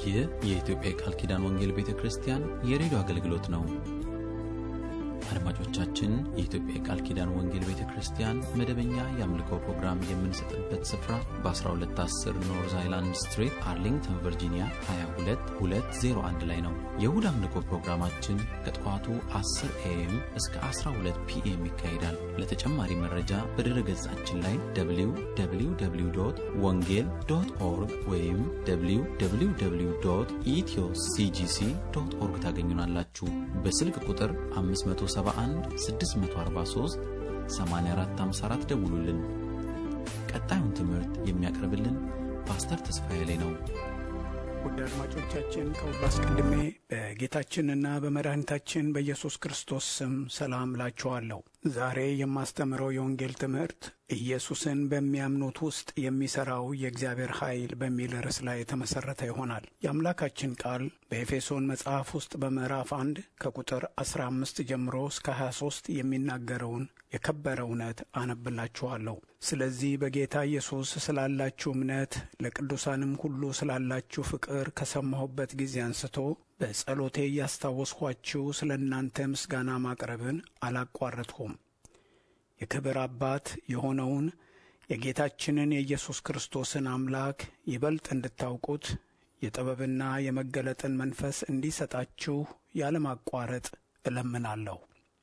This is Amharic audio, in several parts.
ይህ የኢትዮጵያ የቃል ኪዳን ወንጌል ቤተ ክርስቲያን የሬዲዮ አገልግሎት ነው። አድማጮቻችን፣ የኢትዮጵያ የቃል ኪዳን ወንጌል ቤተ ክርስቲያን መደበኛ የአምልኮ ፕሮግራም የምንሰጥበት ስፍራ በ1210 ኖርዝ አይላንድ ስትሪት አርሊንግተን ቨርጂኒያ 22201 ላይ ነው። የእሁድ አምልኮ ፕሮግራማችን ከጠዋቱ 10 ኤኤም እስከ 12 ፒኤም ይካሄዳል። ለተጨማሪ መረጃ በድረ ገጻችን ላይ www ወንጌል ዶት ኦርግ ወይም www ኢትዮ ሲጂሲ ዶት ኦርግ ታገኙናላችሁ። በስልክ ቁጥር 571 643 8454 ደውሉልን። ቀጣዩን ትምህርት የሚያቀርብልን ፓስተር ተስፋዬ ላይ ነው። ውድ አድማጮቻችን ከሁሉ አስቀድሜ በጌታችንና በመድኃኒታችን በኢየሱስ ክርስቶስ ስም ሰላም ላችኋለሁ። ዛሬ የማስተምረው የወንጌል ትምህርት ኢየሱስን በሚያምኑት ውስጥ የሚሠራው የእግዚአብሔር ኃይል በሚል ርዕስ ላይ የተመሠረተ ይሆናል። የአምላካችን ቃል በኤፌሶን መጽሐፍ ውስጥ በምዕራፍ አንድ ከቁጥር 15 ጀምሮ እስከ 23 የሚናገረውን የከበረ እውነት አነብላችኋለሁ። ስለዚህ በጌታ ኢየሱስ ስላላችሁ እምነት ለቅዱሳንም ሁሉ ስላላችሁ ፍቅር ከሰማሁበት ጊዜ አንስቶ በጸሎቴ እያስታወስኋችሁ ስለ እናንተ ምስጋና ማቅረብን አላቋረጥሁም። የክብር አባት የሆነውን የጌታችንን የኢየሱስ ክርስቶስን አምላክ ይበልጥ እንድታውቁት የጥበብና የመገለጥን መንፈስ እንዲሰጣችሁ ያለማቋረጥ እለምናለሁ።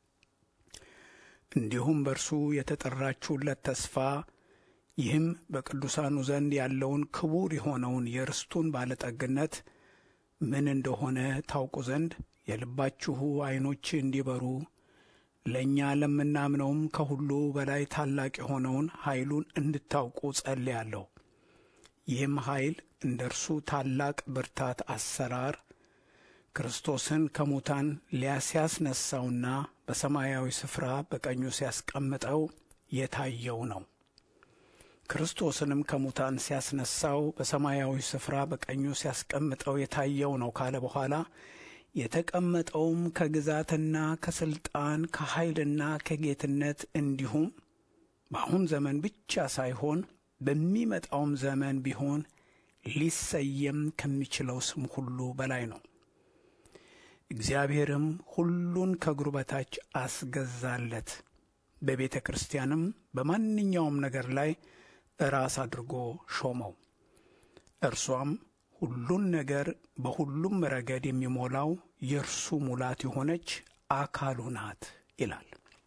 እንዲሁም በእርሱ የተጠራችሁለት ተስፋ ይህም በቅዱሳኑ ዘንድ ያለውን ክቡር የሆነውን የርስቱን ባለጠግነት ምን እንደሆነ ታውቁ ዘንድ የልባችሁ ዐይኖች እንዲበሩ ለእኛ ለምናምነውም ከሁሉ በላይ ታላቅ የሆነውን ኃይሉን እንድታውቁ ጸልያለሁ። ይህም ኃይል እንደ እርሱ ታላቅ ብርታት አሰራር ክርስቶስን ከሙታን ሊያስያስነሳውና በሰማያዊ ስፍራ በቀኙ ሲያስቀምጠው የታየው ነው። ክርስቶስንም ከሙታን ሲያስነሳው በሰማያዊ ስፍራ በቀኙ ሲያስቀምጠው የታየው ነው ካለ በኋላ የተቀመጠውም ከግዛትና ከስልጣን ከኃይልና ከጌትነት እንዲሁም በአሁን ዘመን ብቻ ሳይሆን በሚመጣውም ዘመን ቢሆን ሊሰየም ከሚችለው ስም ሁሉ በላይ ነው። እግዚአብሔርም ሁሉን ከእግሩ በታች አስገዛለት፣ በቤተ ክርስቲያንም በማንኛውም ነገር ላይ ራስ አድርጎ ሾመው። እርሷም ሁሉን ነገር በሁሉም ረገድ የሚሞላው የእርሱ ሙላት የሆነች አካሉ ናት ይላል።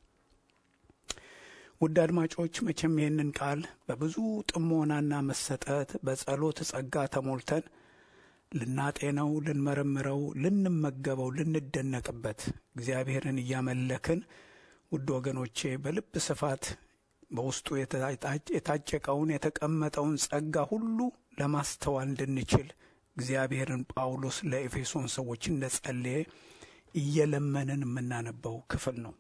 ውድ አድማጮች መቼም ይህንን ቃል በብዙ ጥሞናና መሰጠት በጸሎት ጸጋ ተሞልተን ልናጤነው፣ ልንመረምረው፣ ልንመገበው፣ ልንደነቅበት እግዚአብሔርን እያመለክን ውድ ወገኖቼ በልብ ስፋት በውስጡ የታጨቀውን የተቀመጠውን ጸጋ ሁሉ ለማስተዋል እንድንችል እግዚአብሔርን ጳውሎስ ለኤፌሶን ሰዎች እንደ ጸለየ እየለመንን የምናነበው ክፍል ነው።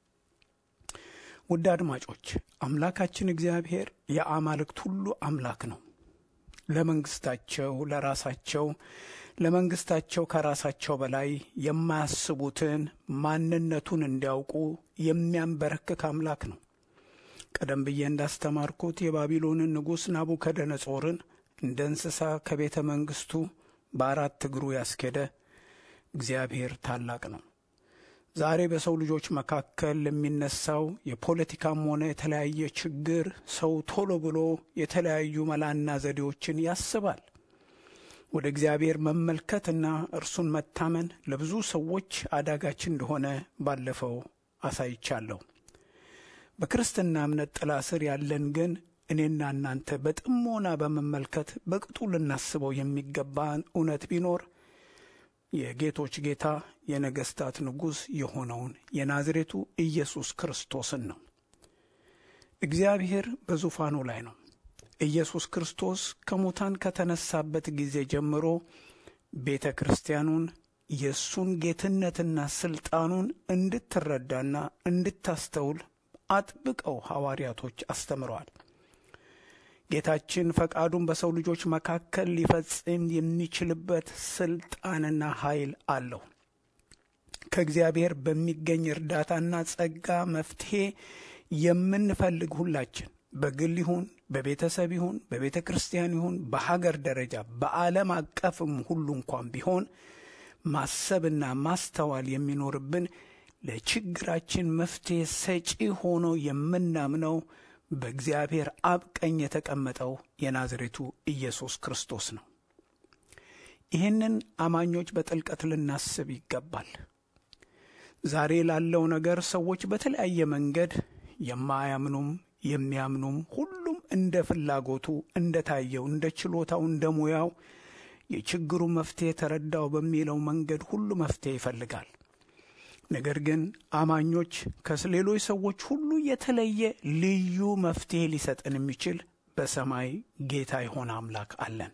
ውድ አድማጮች አምላካችን እግዚአብሔር የአማልክት ሁሉ አምላክ ነው። ለመንግስታቸው ለራሳቸው ለመንግስታቸው ከራሳቸው በላይ የማያስቡትን ማንነቱን እንዲያውቁ የሚያንበረክክ አምላክ ነው። ቀደም ብዬ እንዳስተማርኩት የባቢሎንን ንጉሥ ናቡከደነጾርን እንደ እንስሳ ከቤተ መንግሥቱ በአራት እግሩ ያስኬደ እግዚአብሔር ታላቅ ነው። ዛሬ በሰው ልጆች መካከል ለሚነሳው የፖለቲካም ሆነ የተለያየ ችግር ሰው ቶሎ ብሎ የተለያዩ መላና ዘዴዎችን ያስባል። ወደ እግዚአብሔር መመልከትና እርሱን መታመን ለብዙ ሰዎች አዳጋች እንደሆነ ባለፈው አሳይቻለሁ። በክርስትና እምነት ጥላ ስር ያለን ግን እኔና እናንተ በጥሞና በመመልከት በቅጡ ልናስበው የሚገባን እውነት ቢኖር የጌቶች ጌታ የነገሥታት ንጉሥ የሆነውን የናዝሬቱ ኢየሱስ ክርስቶስን ነው። እግዚአብሔር በዙፋኑ ላይ ነው። ኢየሱስ ክርስቶስ ከሙታን ከተነሳበት ጊዜ ጀምሮ ቤተ ክርስቲያኑን የእሱን ጌትነትና ስልጣኑን እንድትረዳና እንድታስተውል አጥብቀው ሐዋርያቶች አስተምረዋል። ጌታችን ፈቃዱን በሰው ልጆች መካከል ሊፈጽም የሚችልበት ስልጣንና ኃይል አለው። ከእግዚአብሔር በሚገኝ እርዳታና ጸጋ መፍትሔ የምንፈልግ ሁላችን በግል ይሁን በቤተሰብ ይሁን በቤተ ክርስቲያን ይሁን በሀገር ደረጃ በዓለም አቀፍም ሁሉ እንኳን ቢሆን ማሰብና ማስተዋል የሚኖርብን ለችግራችን መፍትሄ ሰጪ ሆኖ የምናምነው በእግዚአብሔር አብ ቀኝ የተቀመጠው የናዝሬቱ ኢየሱስ ክርስቶስ ነው። ይህንን አማኞች በጥልቀት ልናስብ ይገባል። ዛሬ ላለው ነገር ሰዎች በተለያየ መንገድ የማያምኑም የሚያምኑም ሁሉም እንደ ፍላጎቱ እንደ ታየው እንደ ችሎታው እንደ ሙያው የችግሩ መፍትሄ ተረዳው በሚለው መንገድ ሁሉ መፍትሄ ይፈልጋል። ነገር ግን አማኞች ከሌሎች ሰዎች ሁሉ የተለየ ልዩ መፍትሄ ሊሰጠን የሚችል በሰማይ ጌታ የሆነ አምላክ አለን።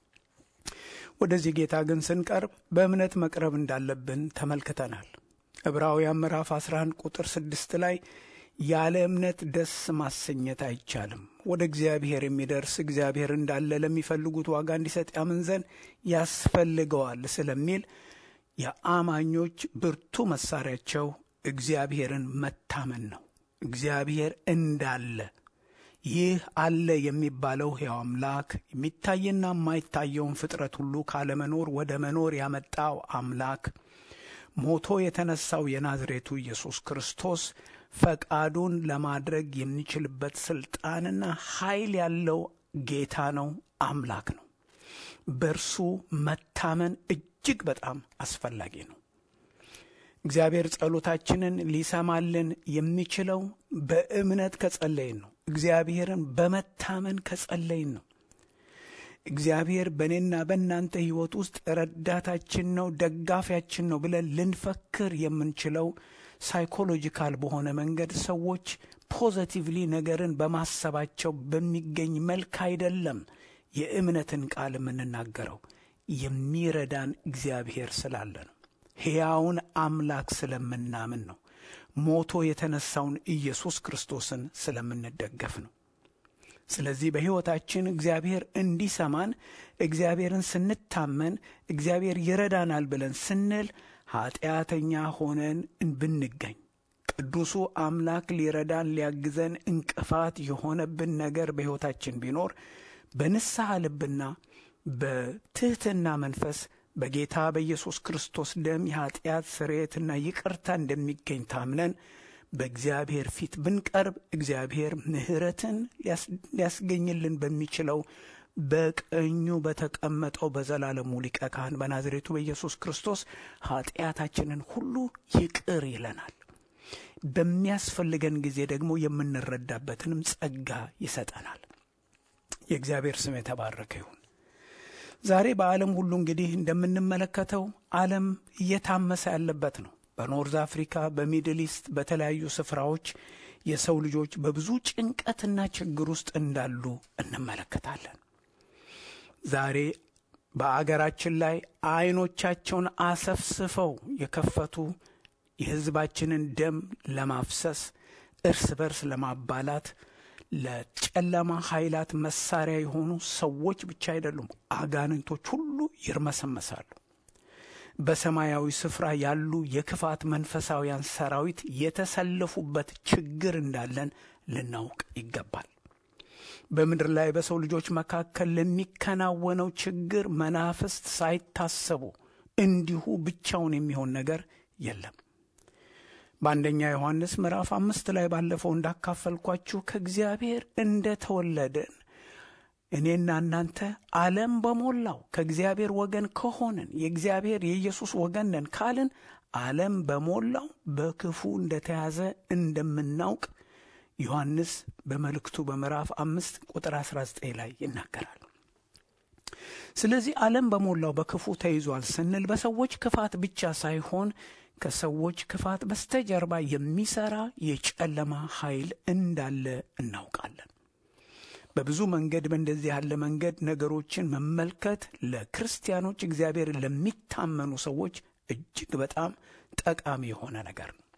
ወደዚህ ጌታ ግን ስንቀርብ በእምነት መቅረብ እንዳለብን ተመልክተናል። ዕብራውያን ምዕራፍ 11 ቁጥር 6 ላይ ያለ እምነት ደስ ማሰኘት አይቻልም፣ ወደ እግዚአብሔር የሚደርስ እግዚአብሔር እንዳለ ለሚፈልጉት ዋጋ እንዲሰጥ ያምን ዘንድ ያስፈልገዋል ስለሚል የአማኞች ብርቱ መሳሪያቸው እግዚአብሔርን መታመን ነው። እግዚአብሔር እንዳለ ይህ አለ የሚባለው ሕያው አምላክ የሚታይና የማይታየውን ፍጥረት ሁሉ ካለመኖር ወደ መኖር ያመጣው አምላክ ሞቶ የተነሳው የናዝሬቱ ኢየሱስ ክርስቶስ ፈቃዱን ለማድረግ የሚችልበት ስልጣንና ኃይል ያለው ጌታ ነው፣ አምላክ ነው። በእርሱ መታመን እጅግ በጣም አስፈላጊ ነው። እግዚአብሔር ጸሎታችንን ሊሰማልን የሚችለው በእምነት ከጸለይን ነው። እግዚአብሔርን በመታመን ከጸለይን ነው። እግዚአብሔር በእኔና በእናንተ ሕይወት ውስጥ ረዳታችን ነው፣ ደጋፊያችን ነው ብለን ልንፈክር የምንችለው ሳይኮሎጂካል በሆነ መንገድ ሰዎች ፖዘቲቭሊ ነገርን በማሰባቸው በሚገኝ መልክ አይደለም። የእምነትን ቃል የምንናገረው የሚረዳን እግዚአብሔር ስላለ ነው። ሕያውን አምላክ ስለምናምን ነው። ሞቶ የተነሳውን ኢየሱስ ክርስቶስን ስለምንደገፍ ነው። ስለዚህ በሕይወታችን እግዚአብሔር እንዲሰማን እግዚአብሔርን ስንታመን እግዚአብሔር ይረዳናል ብለን ስንል ኀጢአተኛ ሆነን ብንገኝ ቅዱሱ አምላክ ሊረዳን ሊያግዘን እንቅፋት የሆነብን ነገር በሕይወታችን ቢኖር በንስሐ ልብና በትሕትና መንፈስ በጌታ በኢየሱስ ክርስቶስ ደም የኀጢአት ስርየትና ይቅርታ እንደሚገኝ ታምነን በእግዚአብሔር ፊት ብንቀርብ እግዚአብሔር ምሕረትን ሊያስገኝልን በሚችለው በቀኙ በተቀመጠው በዘላለሙ ሊቀ ካህን በናዝሬቱ በኢየሱስ ክርስቶስ ኀጢአታችንን ሁሉ ይቅር ይለናል። በሚያስፈልገን ጊዜ ደግሞ የምንረዳበትንም ጸጋ ይሰጠናል። የእግዚአብሔር ስም የተባረከ ይሁን። ዛሬ በዓለም ሁሉ እንግዲህ እንደምንመለከተው ዓለም እየታመሰ ያለበት ነው። በኖርዝ አፍሪካ፣ በሚድል ኢስት፣ በተለያዩ ስፍራዎች የሰው ልጆች በብዙ ጭንቀትና ችግር ውስጥ እንዳሉ እንመለከታለን። ዛሬ በአገራችን ላይ አይኖቻቸውን አሰፍስፈው የከፈቱ የሕዝባችንን ደም ለማፍሰስ እርስ በርስ ለማባላት ለጨለማ ኃይላት መሳሪያ የሆኑ ሰዎች ብቻ አይደሉም፣ አጋንንቶች ሁሉ ይርመሰመሳሉ። በሰማያዊ ስፍራ ያሉ የክፋት መንፈሳውያን ሰራዊት የተሰለፉበት ችግር እንዳለን ልናውቅ ይገባል። በምድር ላይ በሰው ልጆች መካከል ለሚከናወነው ችግር መናፍስት ሳይታሰቡ እንዲሁ ብቻውን የሚሆን ነገር የለም። በአንደኛ ዮሐንስ ምዕራፍ አምስት ላይ ባለፈው እንዳካፈልኳችሁ ከእግዚአብሔር እንደ ተወለድን እኔና እናንተ ዓለም በሞላው ከእግዚአብሔር ወገን ከሆንን የእግዚአብሔር የኢየሱስ ወገን ነን ካልን ዓለም በሞላው በክፉ እንደተያዘ እንደምናውቅ ዮሐንስ በመልእክቱ በምዕራፍ አምስት ቁጥር 19 ላይ ይናገራል። ስለዚህ ዓለም በሞላው በክፉ ተይዟል ስንል በሰዎች ክፋት ብቻ ሳይሆን ከሰዎች ክፋት በስተጀርባ የሚሰራ የጨለማ ኃይል እንዳለ እናውቃለን። በብዙ መንገድ በእንደዚህ ያለ መንገድ ነገሮችን መመልከት ለክርስቲያኖች እግዚአብሔር ለሚታመኑ ሰዎች እጅግ በጣም ጠቃሚ የሆነ ነገር ነው።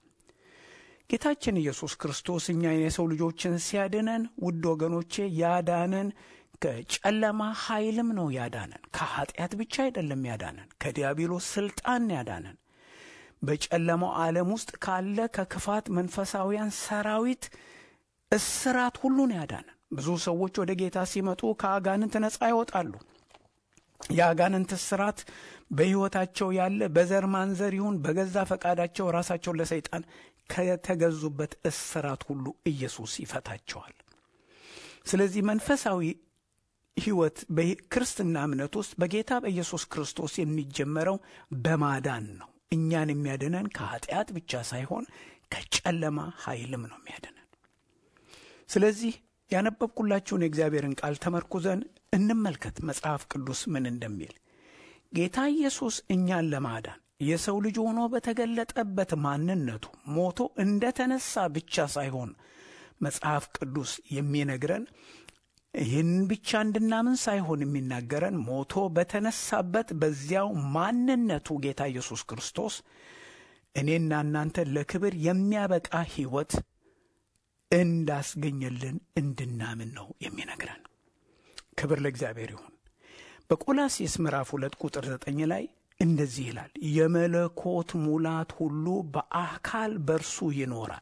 ጌታችን ኢየሱስ ክርስቶስ እኛ የሰው ልጆችን ሲያድነን ውድ ወገኖቼ ያዳነን ከጨለማ ኃይልም ነው ያዳነን። ከኃጢአት ብቻ አይደለም ያዳነን፣ ከዲያብሎስ ስልጣን ያዳነን በጨለማው ዓለም ውስጥ ካለ ከክፋት መንፈሳውያን ሰራዊት እስራት ሁሉን ያዳነን። ብዙ ሰዎች ወደ ጌታ ሲመጡ ከአጋንንት ነፃ ይወጣሉ። የአጋንንት እስራት በሕይወታቸው ያለ በዘር ማንዘር ይሁን በገዛ ፈቃዳቸው ራሳቸውን ለሰይጣን ከተገዙበት እስራት ሁሉ ኢየሱስ ይፈታቸዋል። ስለዚህ መንፈሳዊ ሕይወት በክርስትና እምነት ውስጥ በጌታ በኢየሱስ ክርስቶስ የሚጀመረው በማዳን ነው። እኛን የሚያድነን ከኃጢአት ብቻ ሳይሆን ከጨለማ ኃይልም ነው የሚያድነን። ስለዚህ ያነበብኩላችሁን የእግዚአብሔርን ቃል ተመርኩዘን እንመልከት መጽሐፍ ቅዱስ ምን እንደሚል። ጌታ ኢየሱስ እኛን ለማዳን የሰው ልጅ ሆኖ በተገለጠበት ማንነቱ ሞቶ እንደ ተነሳ ብቻ ሳይሆን መጽሐፍ ቅዱስ የሚነግረን ይህን ብቻ እንድናምን ሳይሆን የሚናገረን ሞቶ በተነሳበት በዚያው ማንነቱ ጌታ ኢየሱስ ክርስቶስ እኔና እናንተ ለክብር የሚያበቃ ሕይወት እንዳስገኘልን እንድናምን ነው የሚነግረን። ክብር ለእግዚአብሔር ይሁን። በቆላሴስ ምዕራፍ ሁለት ቁጥር ዘጠኝ ላይ እንደዚህ ይላል፣ የመለኮት ሙላት ሁሉ በአካል በርሱ ይኖራል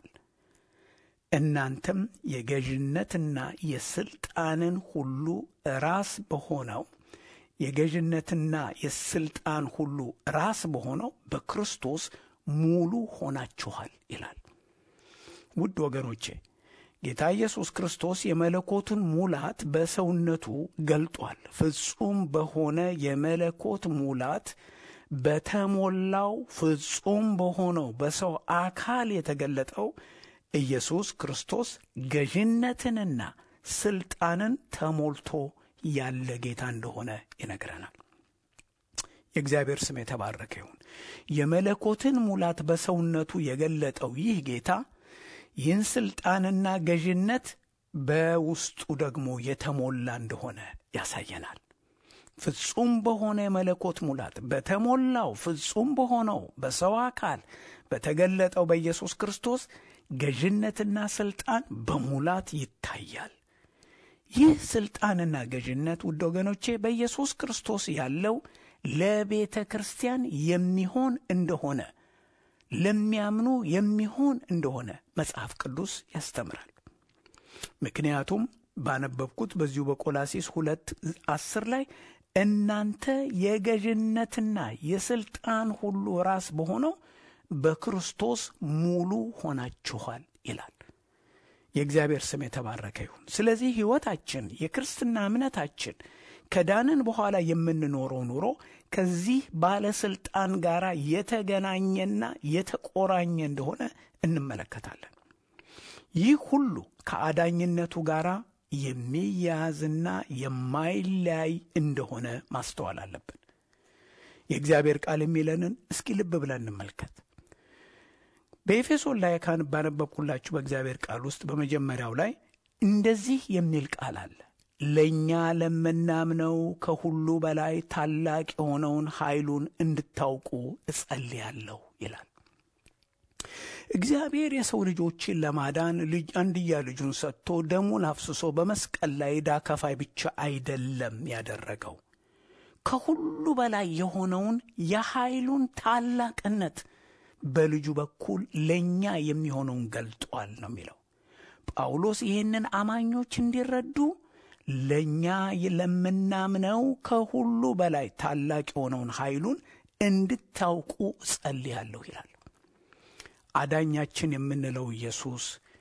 እናንተም የገዥነትና የስልጣንን ሁሉ ራስ በሆነው የገዥነትና የስልጣን ሁሉ ራስ በሆነው በክርስቶስ ሙሉ ሆናችኋል ይላል። ውድ ወገኖቼ ጌታ ኢየሱስ ክርስቶስ የመለኮትን ሙላት በሰውነቱ ገልጧል። ፍጹም በሆነ የመለኮት ሙላት በተሞላው ፍጹም በሆነው በሰው አካል የተገለጠው ኢየሱስ ክርስቶስ ገዥነትንና ስልጣንን ተሞልቶ ያለ ጌታ እንደሆነ ይነግረናል። የእግዚአብሔር ስም የተባረከ ይሁን። የመለኮትን ሙላት በሰውነቱ የገለጠው ይህ ጌታ ይህን ስልጣንና ገዥነት በውስጡ ደግሞ የተሞላ እንደሆነ ያሳየናል። ፍጹም በሆነ የመለኮት ሙላት በተሞላው ፍጹም በሆነው በሰው አካል በተገለጠው በኢየሱስ ክርስቶስ ገዥነትና ስልጣን በሙላት ይታያል። ይህ ስልጣንና ገዥነት ውድ ወገኖቼ በኢየሱስ ክርስቶስ ያለው ለቤተ ክርስቲያን የሚሆን እንደሆነ ለሚያምኑ የሚሆን እንደሆነ መጽሐፍ ቅዱስ ያስተምራል። ምክንያቱም ባነበብኩት በዚሁ በቆላሲስ ሁለት አስር ላይ እናንተ የገዥነትና የስልጣን ሁሉ ራስ በሆነው በክርስቶስ ሙሉ ሆናችኋል ይላል። የእግዚአብሔር ስም የተባረከ ይሁን። ስለዚህ ሕይወታችን የክርስትና እምነታችን ከዳንን በኋላ የምንኖረው ኑሮ ከዚህ ባለስልጣን ጋር የተገናኘና የተቆራኘ እንደሆነ እንመለከታለን። ይህ ሁሉ ከአዳኝነቱ ጋር የሚያያዝና የማይለያይ እንደሆነ ማስተዋል አለብን። የእግዚአብሔር ቃል የሚለንን እስኪ ልብ ብለን እንመልከት። በኤፌሶን ላይ ካን ባነበብኩላችሁ በእግዚአብሔር ቃል ውስጥ በመጀመሪያው ላይ እንደዚህ የሚል ቃል አለ። ለእኛ ለምናምነው ከሁሉ በላይ ታላቅ የሆነውን ኃይሉን እንድታውቁ እጸልያለሁ ይላል። እግዚአብሔር የሰው ልጆችን ለማዳን ልጅ አንድያ ልጁን ሰጥቶ ደሙን አፍስሶ በመስቀል ላይ ዕዳ ከፋይ ብቻ አይደለም ያደረገው ከሁሉ በላይ የሆነውን የኃይሉን ታላቅነት በልጁ በኩል ለእኛ የሚሆነውን ገልጧል ነው የሚለው ጳውሎስ። ይህንን አማኞች እንዲረዱ ለእኛ ለምናምነው ከሁሉ በላይ ታላቅ የሆነውን ኃይሉን እንድታውቁ ጸልያለሁ ይላል። አዳኛችን የምንለው ኢየሱስ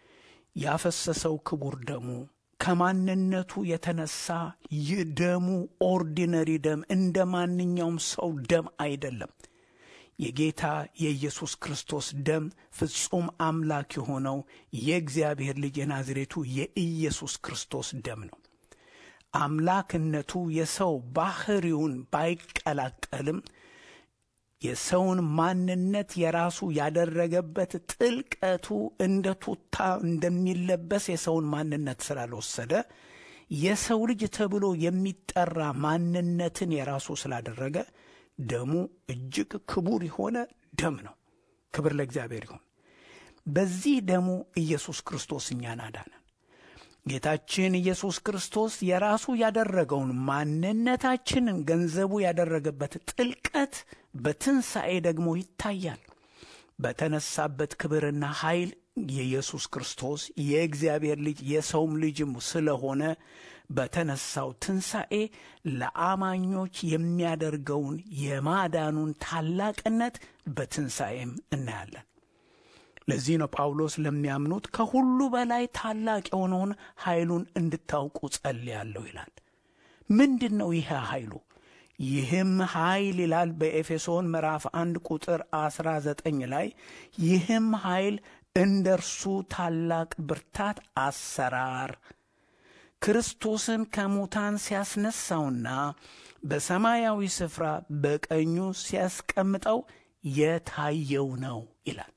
ያፈሰሰው ክቡር ደሙ ከማንነቱ የተነሳ ይህ ደሙ ኦርዲነሪ ደም እንደ ማንኛውም ሰው ደም አይደለም። የጌታ የኢየሱስ ክርስቶስ ደም ፍጹም አምላክ የሆነው የእግዚአብሔር ልጅ የናዝሬቱ የኢየሱስ ክርስቶስ ደም ነው። አምላክነቱ የሰው ባህሪውን ባይቀላቀልም የሰውን ማንነት የራሱ ያደረገበት ጥልቀቱ እንደ ቱታ እንደሚለበስ የሰውን ማንነት ስላልወሰደ የሰው ልጅ ተብሎ የሚጠራ ማንነትን የራሱ ስላደረገ ደሙ እጅግ ክቡር የሆነ ደም ነው። ክብር ለእግዚአብሔር ይሁን። በዚህ ደሙ ኢየሱስ ክርስቶስ እኛን አዳነን። ጌታችን ኢየሱስ ክርስቶስ የራሱ ያደረገውን ማንነታችንን ገንዘቡ ያደረገበት ጥልቀት በትንሣኤ ደግሞ ይታያል። በተነሳበት ክብርና ኃይል የኢየሱስ ክርስቶስ የእግዚአብሔር ልጅ የሰውም ልጅም ስለሆነ በተነሳው ትንሣኤ ለአማኞች የሚያደርገውን የማዳኑን ታላቅነት በትንሣኤም እናያለን። ለዚህ ነው ጳውሎስ ለሚያምኑት ከሁሉ በላይ ታላቅ የሆነውን ኃይሉን እንድታውቁ ጸልያለሁ ይላል። ምንድን ነው ይህ ኃይሉ? ይህም ኃይል ይላል በኤፌሶን ምዕራፍ አንድ ቁጥር አስራ ዘጠኝ ላይ ይህም ኃይል እንደ እርሱ ታላቅ ብርታት አሰራር ክርስቶስን ከሙታን ሲያስነሳውና በሰማያዊ ስፍራ በቀኙ ሲያስቀምጠው የታየው ነው ይላል።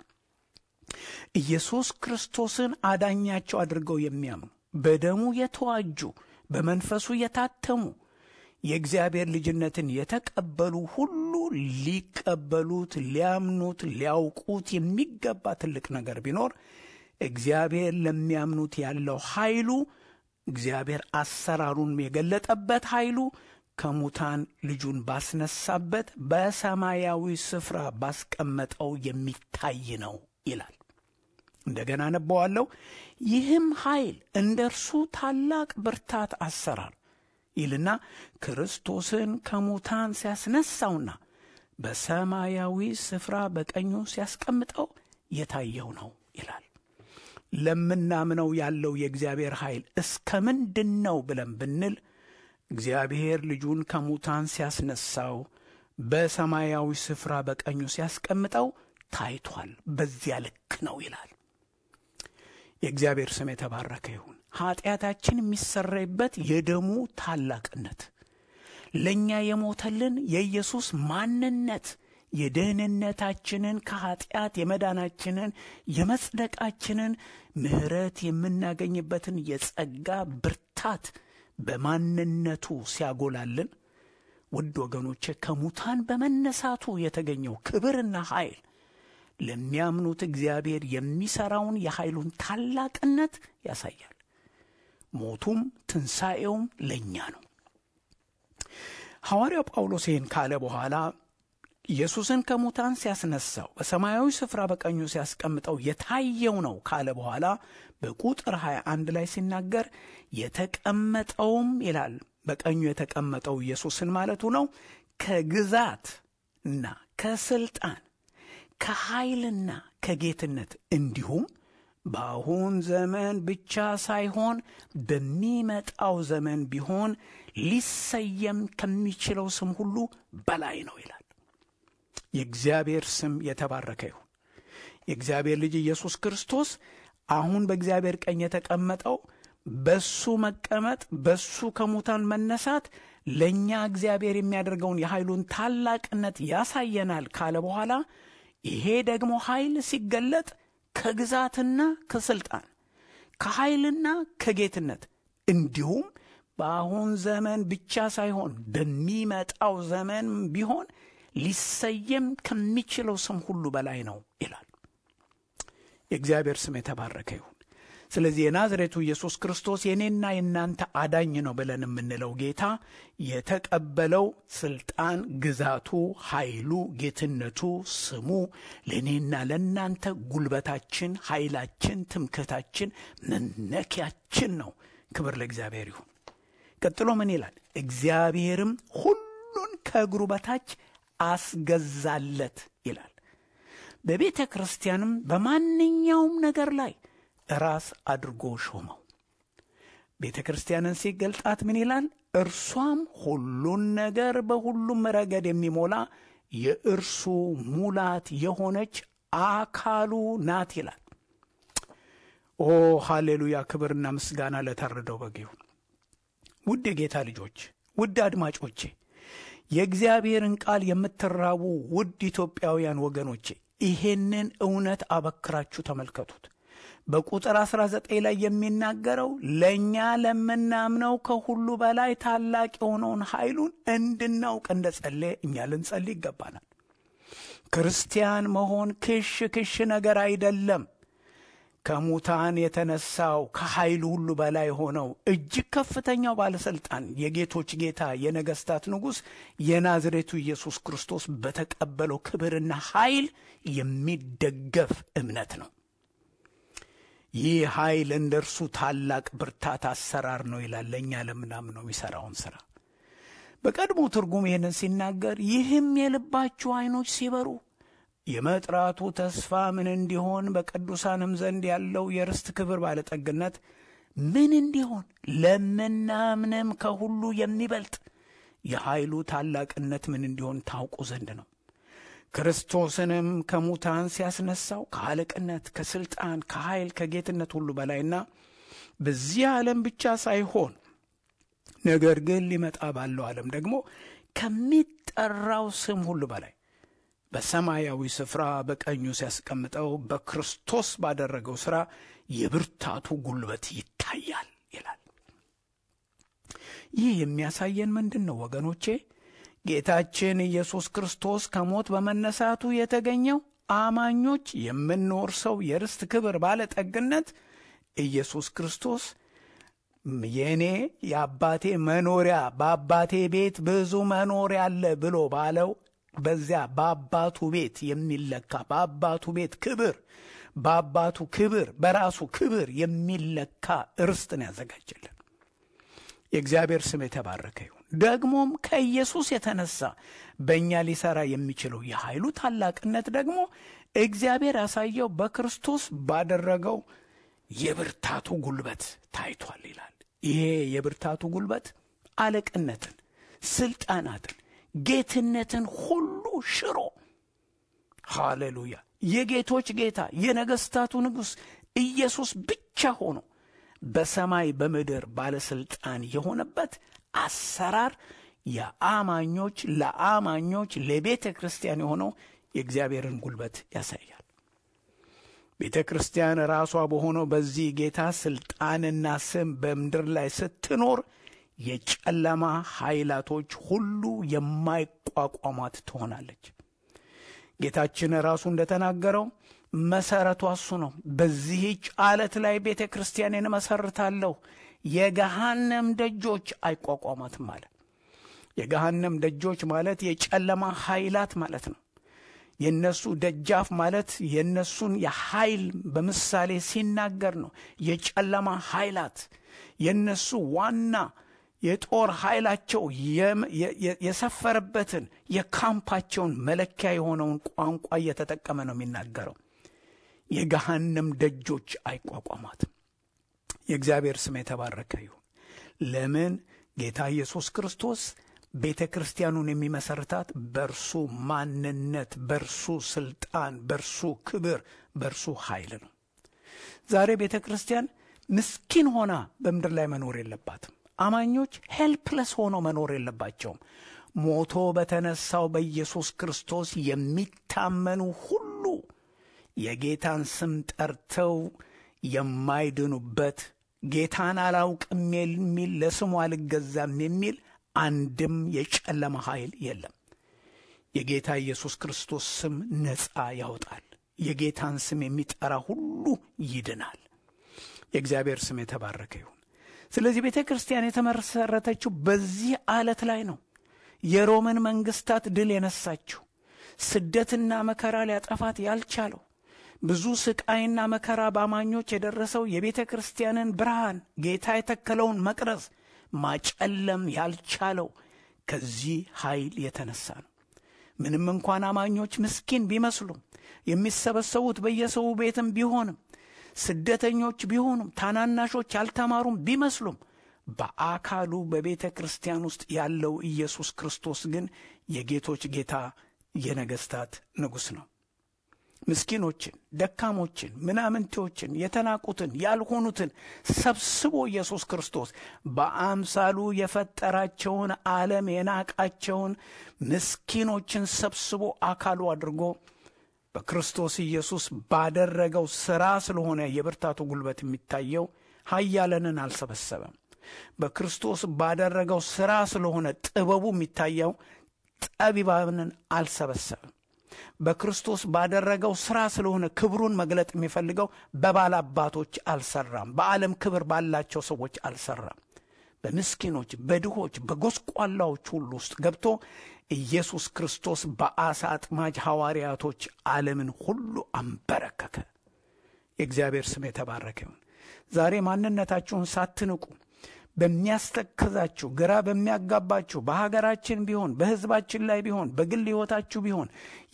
ኢየሱስ ክርስቶስን አዳኛቸው አድርገው የሚያምኑ በደሙ የተዋጁ በመንፈሱ የታተሙ የእግዚአብሔር ልጅነትን የተቀበሉ ሁሉ ሊቀበሉት፣ ሊያምኑት፣ ሊያውቁት የሚገባ ትልቅ ነገር ቢኖር እግዚአብሔር ለሚያምኑት ያለው ኃይሉ እግዚአብሔር አሰራሩን የገለጠበት ኃይሉ ከሙታን ልጁን ባስነሳበት በሰማያዊ ስፍራ ባስቀመጠው የሚታይ ነው ይላል። እንደገና ነበዋለሁ። ይህም ኃይል እንደ እርሱ ታላቅ ብርታት አሰራር ይልና ክርስቶስን ከሙታን ሲያስነሳውና በሰማያዊ ስፍራ በቀኙ ሲያስቀምጠው የታየው ነው ይላል። ለምናምነው ያለው የእግዚአብሔር ኃይል እስከ ምንድን ነው ብለን ብንል እግዚአብሔር ልጁን ከሙታን ሲያስነሳው በሰማያዊ ስፍራ በቀኙ ሲያስቀምጠው ታይቷል። በዚያ ልክ ነው ይላል። የእግዚአብሔር ስም የተባረከ ይሁን። ኀጢአታችን የሚሰረይበት የደሙ ታላቅነት፣ ለእኛ የሞተልን የኢየሱስ ማንነት የደህንነታችንን ከኀጢአት የመዳናችንን የመጽደቃችንን ምሕረት የምናገኝበትን የጸጋ ብርታት በማንነቱ ሲያጎላልን፣ ውድ ወገኖቼ ከሙታን በመነሳቱ የተገኘው ክብርና ኃይል ለሚያምኑት እግዚአብሔር የሚሠራውን የኃይሉን ታላቅነት ያሳያል። ሞቱም ትንሣኤውም ለእኛ ነው። ሐዋርያው ጳውሎስ ይህን ካለ በኋላ ኢየሱስን ከሙታን ሲያስነሳው በሰማያዊ ስፍራ በቀኙ ሲያስቀምጠው የታየው ነው ካለ በኋላ በቁጥር 21 ላይ ሲናገር የተቀመጠውም ይላል በቀኙ የተቀመጠው ኢየሱስን ማለቱ ነው ከግዛት እና ከስልጣን ከኃይልና ከጌትነት እንዲሁም በአሁን ዘመን ብቻ ሳይሆን በሚመጣው ዘመን ቢሆን ሊሰየም ከሚችለው ስም ሁሉ በላይ ነው ይላል። የእግዚአብሔር ስም የተባረከ ይሁን። የእግዚአብሔር ልጅ ኢየሱስ ክርስቶስ አሁን በእግዚአብሔር ቀኝ የተቀመጠው በሱ መቀመጥ በሱ ከሙታን መነሳት ለእኛ እግዚአብሔር የሚያደርገውን የኃይሉን ታላቅነት ያሳየናል ካለ በኋላ ይሄ ደግሞ ኃይል ሲገለጥ ከግዛትና ከስልጣን ከኃይልና ከጌትነት እንዲሁም በአሁን ዘመን ብቻ ሳይሆን በሚመጣው ዘመን ቢሆን ሊሰየም ከሚችለው ስም ሁሉ በላይ ነው ይላል። የእግዚአብሔር ስም የተባረከ ይሁን። ስለዚህ የናዝሬቱ ኢየሱስ ክርስቶስ የእኔና የእናንተ አዳኝ ነው ብለን የምንለው ጌታ የተቀበለው ስልጣን፣ ግዛቱ፣ ኃይሉ፣ ጌትነቱ፣ ስሙ ለእኔና ለእናንተ ጉልበታችን፣ ኃይላችን፣ ትምክህታችን፣ መመኪያችን ነው። ክብር ለእግዚአብሔር ይሁን። ቀጥሎ ምን ይላል? እግዚአብሔርም ሁሉን ከእግሩ በታች አስገዛለት ይላል። በቤተ ክርስቲያንም በማንኛውም ነገር ላይ ራስ አድርጎ ሾመው። ቤተ ክርስቲያንን ሲገልጣት ምን ይላል? እርሷም ሁሉን ነገር በሁሉም ረገድ የሚሞላ የእርሱ ሙላት የሆነች አካሉ ናት ይላል። ኦ ሃሌሉያ! ክብርና ምስጋና ለታረደው በግ ይሁን። ውድ የጌታ ልጆች፣ ውድ አድማጮቼ፣ የእግዚአብሔርን ቃል የምትራቡ ውድ ኢትዮጵያውያን ወገኖቼ ይሄንን እውነት አበክራችሁ ተመልከቱት። በቁጥር 19 ላይ የሚናገረው ለእኛ ለምናምነው ከሁሉ በላይ ታላቅ የሆነውን ኃይሉን እንድናውቅ እንደ ጸለየ እኛ ልንጸልይ ይገባናል። ክርስቲያን መሆን ክሽ ክሽ ነገር አይደለም። ከሙታን የተነሳው ከኃይሉ ሁሉ በላይ ሆነው እጅግ ከፍተኛው ባለሥልጣን የጌቶች ጌታ የነገሥታት ንጉሥ የናዝሬቱ ኢየሱስ ክርስቶስ በተቀበለው ክብርና ኃይል የሚደገፍ እምነት ነው። ይህ ኃይል እንደ እርሱ ታላቅ ብርታት አሰራር ነው ይላል። ለእኛ ለምናምነው የሚሠራውን ሥራ በቀድሞ ትርጉም ይህንን ሲናገር ይህም የልባችሁ ዐይኖች ሲበሩ የመጥራቱ ተስፋ ምን እንዲሆን በቅዱሳንም ዘንድ ያለው የርስት ክብር ባለጠግነት ምን እንዲሆን ለምናምንም ከሁሉ የሚበልጥ የኃይሉ ታላቅነት ምን እንዲሆን ታውቁ ዘንድ ነው። ክርስቶስንም ከሙታን ሲያስነሳው ከአለቅነት፣ ከሥልጣን፣ ከኃይል፣ ከጌትነት ሁሉ በላይና በዚህ ዓለም ብቻ ሳይሆን ነገር ግን ሊመጣ ባለው ዓለም ደግሞ ከሚጠራው ስም ሁሉ በላይ በሰማያዊ ስፍራ በቀኙ ሲያስቀምጠው በክርስቶስ ባደረገው ሥራ የብርታቱ ጉልበት ይታያል ይላል። ይህ የሚያሳየን ምንድን ነው ወገኖቼ? ጌታችን ኢየሱስ ክርስቶስ ከሞት በመነሳቱ የተገኘው አማኞች የምንወርሰው የርስት ክብር ባለጠግነት ኢየሱስ ክርስቶስ የእኔ የአባቴ መኖሪያ በአባቴ ቤት ብዙ መኖሪያ አለ ብሎ ባለው በዚያ በአባቱ ቤት የሚለካ በአባቱ ቤት ክብር በአባቱ ክብር በራሱ ክብር የሚለካ ርስትን ያዘጋጀልን። የእግዚአብሔር ስም የተባረከ ይሁን። ደግሞም ከኢየሱስ የተነሳ በእኛ ሊሠራ የሚችለው የኃይሉ ታላቅነት ደግሞ እግዚአብሔር ያሳየው በክርስቶስ ባደረገው የብርታቱ ጉልበት ታይቷል ይላል። ይሄ የብርታቱ ጉልበት አለቅነትን፣ ስልጣናትን፣ ጌትነትን ሁሉ ሽሮ ሃሌሉያ የጌቶች ጌታ የነገሥታቱ ንጉሥ ኢየሱስ ብቻ ሆኖ በሰማይ በምድር ባለሥልጣን የሆነበት አሰራር የአማኞች ለአማኞች ለቤተ ክርስቲያን የሆነው የእግዚአብሔርን ጉልበት ያሳያል። ቤተ ክርስቲያን ራሷ በሆነው በዚህ ጌታ ሥልጣንና ስም በምድር ላይ ስትኖር የጨለማ ኃይላቶች ሁሉ የማይቋቋሟት ትሆናለች። ጌታችን ራሱ እንደተናገረው መሠረቷ እሱ ነው። በዚህች ዓለት ላይ ቤተ ክርስቲያንን እመሰርታለሁ፣ የገሃነም ደጆች አይቋቋማትም አለ። የገሃነም ደጆች ማለት የጨለማ ኃይላት ማለት ነው። የነሱ ደጃፍ ማለት የነሱን የኃይል በምሳሌ ሲናገር ነው። የጨለማ ኃይላት የነሱ ዋና የጦር ኃይላቸው የሰፈረበትን የካምፓቸውን መለኪያ የሆነውን ቋንቋ እየተጠቀመ ነው የሚናገረው። የገሃነም ደጆች አይቋቋማትም። የእግዚአብሔር ስም የተባረከ ይሁን። ለምን ጌታ ኢየሱስ ክርስቶስ ቤተ ክርስቲያኑን የሚመሰርታት በእርሱ ማንነት፣ በእርሱ ስልጣን፣ በእርሱ ክብር፣ በእርሱ ኃይል ነው። ዛሬ ቤተ ክርስቲያን ምስኪን ሆና በምድር ላይ መኖር የለባትም። አማኞች ሄልፕለስ ሆነው መኖር የለባቸውም። ሞቶ በተነሳው በኢየሱስ ክርስቶስ የሚታመኑ ሁሉ የጌታን ስም ጠርተው የማይድኑበት ጌታን አላውቅም የሚል ለስሙ አልገዛም የሚል አንድም የጨለማ ኃይል የለም። የጌታ ኢየሱስ ክርስቶስ ስም ነፃ ያወጣል። የጌታን ስም የሚጠራ ሁሉ ይድናል። የእግዚአብሔር ስም የተባረከ ይሁን። ስለዚህ ቤተ ክርስቲያን የተመሰረተችው በዚህ ዓለት ላይ ነው። የሮምን መንግስታት ድል የነሳችው ስደትና መከራ ሊያጠፋት ያልቻለው ብዙ ስቃይና መከራ በአማኞች የደረሰው የቤተ ክርስቲያንን ብርሃን ጌታ የተከለውን መቅረዝ ማጨለም ያልቻለው ከዚህ ኃይል የተነሳ ነው። ምንም እንኳን አማኞች ምስኪን ቢመስሉም የሚሰበሰቡት በየሰው ቤትም ቢሆንም ስደተኞች ቢሆኑም ታናናሾች ያልተማሩም ቢመስሉም በአካሉ በቤተ ክርስቲያን ውስጥ ያለው ኢየሱስ ክርስቶስ ግን የጌቶች ጌታ የነገሥታት ንጉሥ ነው። ምስኪኖችን፣ ደካሞችን፣ ምናምንቴዎችን፣ የተናቁትን፣ ያልሆኑትን ሰብስቦ ኢየሱስ ክርስቶስ በአምሳሉ የፈጠራቸውን ዓለም የናቃቸውን ምስኪኖችን ሰብስቦ አካሉ አድርጎ በክርስቶስ ኢየሱስ ባደረገው ሥራ ስለሆነ የብርታቱ ጉልበት የሚታየው ኃያላንን አልሰበሰበም። በክርስቶስ ባደረገው ሥራ ስለሆነ ጥበቡ የሚታየው ጠቢባንን አልሰበሰበም። በክርስቶስ ባደረገው ሥራ ስለሆነ ክብሩን መግለጥ የሚፈልገው በባለ አባቶች አልሰራም። በዓለም ክብር ባላቸው ሰዎች አልሰራም። በምስኪኖች፣ በድሆች፣ በጎስቋላዎች ሁሉ ውስጥ ገብቶ ኢየሱስ ክርስቶስ በአሳ አጥማጅ ሐዋርያቶች ዓለምን ሁሉ አንበረከከ። የእግዚአብሔር ስም የተባረከ ይሁን። ዛሬ ማንነታችሁን ሳትንቁ በሚያስተክዛችሁ ግራ በሚያጋባችሁ በሀገራችን ቢሆን በሕዝባችን ላይ ቢሆን በግል ሕይወታችሁ ቢሆን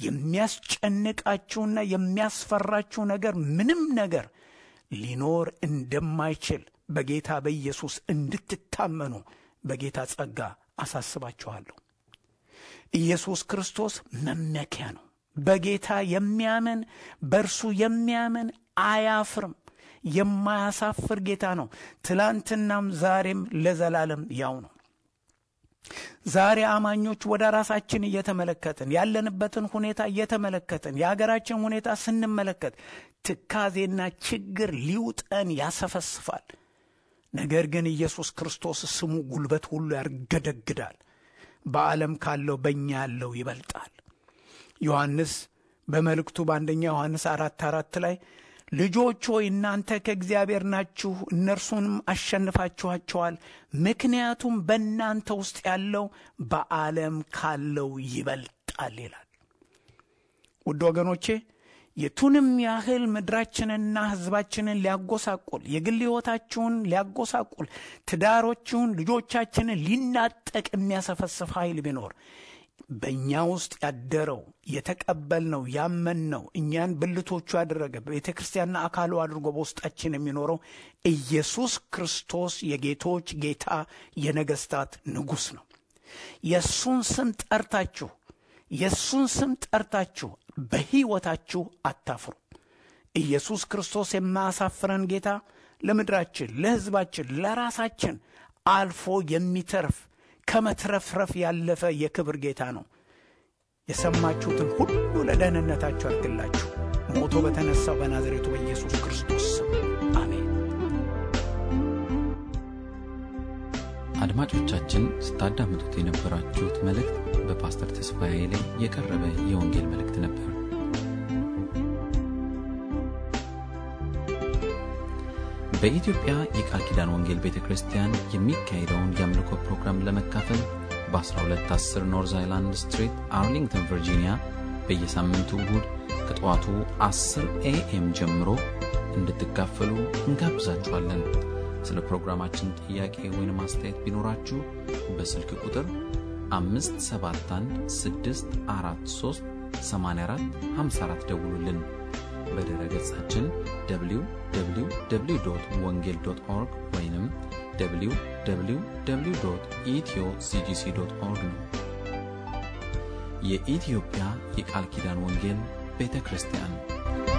የሚያስጨንቃችሁና የሚያስፈራችሁ ነገር ምንም ነገር ሊኖር እንደማይችል በጌታ በኢየሱስ እንድትታመኑ በጌታ ጸጋ አሳስባችኋለሁ። ኢየሱስ ክርስቶስ መመኪያ ነው። በጌታ የሚያምን በእርሱ የሚያምን አያፍርም። የማያሳፍር ጌታ ነው። ትላንትናም ዛሬም ለዘላለም ያው ነው። ዛሬ አማኞች ወደ ራሳችን እየተመለከትን ያለንበትን ሁኔታ እየተመለከትን የሀገራችን ሁኔታ ስንመለከት ትካዜና ችግር ሊውጠን ያሰፈስፋል። ነገር ግን ኢየሱስ ክርስቶስ ስሙ ጉልበት ሁሉ ያርገደግዳል። በዓለም ካለው በእኛ ያለው ይበልጣል። ዮሐንስ በመልእክቱ በአንደኛ ዮሐንስ አራት አራት ላይ ልጆች ሆይ እናንተ ከእግዚአብሔር ናችሁ፣ እነርሱንም አሸንፋችኋቸዋል፣ ምክንያቱም በእናንተ ውስጥ ያለው በዓለም ካለው ይበልጣል ይላል። ውድ ወገኖቼ የቱንም ያህል ምድራችንንና ሕዝባችንን ሊያጎሳቁል የግል ሕይወታችሁን ሊያጎሳቁል ትዳሮችሁን፣ ልጆቻችንን ሊናጠቅ የሚያሰፈስፍ ኃይል ቢኖር በእኛ ውስጥ ያደረው የተቀበልነው ያመንነው እኛን ብልቶቹ ያደረገ ቤተ ክርስቲያንና አካሉ አድርጎ በውስጣችን የሚኖረው ኢየሱስ ክርስቶስ የጌቶች ጌታ የነገሥታት ንጉሥ ነው። የእሱን ስም ጠርታችሁ የእሱን ስም ጠርታችሁ በሕይወታችሁ አታፍሩ። ኢየሱስ ክርስቶስ የማያሳፍረን ጌታ ለምድራችን፣ ለሕዝባችን፣ ለራሳችን አልፎ የሚተርፍ ከመትረፍረፍ ያለፈ የክብር ጌታ ነው። የሰማችሁትን ሁሉ ለደህንነታችሁ ያድርግላችሁ። ሞቶ በተነሳው በናዝሬቱ በኢየሱስ ክርስቶስ ስም አሜን። አድማጮቻችን ስታዳምጡት የነበራችሁት መልእክት በፓስተር ተስፋዬ ላይ የቀረበ የወንጌል መልእክት ነበር። በኢትዮጵያ የቃል ኪዳን ወንጌል ቤተ ክርስቲያን የሚካሄደውን የአምልኮ ፕሮግራም ለመካፈል በ1210 ኖርዝ አይላንድ ስትሪት አርሊንግተን ቨርጂኒያ በየሳምንቱ እሁድ ከጠዋቱ 10 ኤኤም ጀምሮ እንድትካፈሉ እንጋብዛችኋለን። ስለ ፕሮግራማችን ጥያቄ ወይም አስተያየት ቢኖራችሁ በስልክ ቁጥር 571 ደውሉልን። በድረ ገጻችን www ወንጌል ኦርግ ወይም www ኢትዮ ሲጂሲ ኦርግ ነው። የኢትዮጵያ የቃል ኪዳን ወንጌል ቤተ ክርስቲያን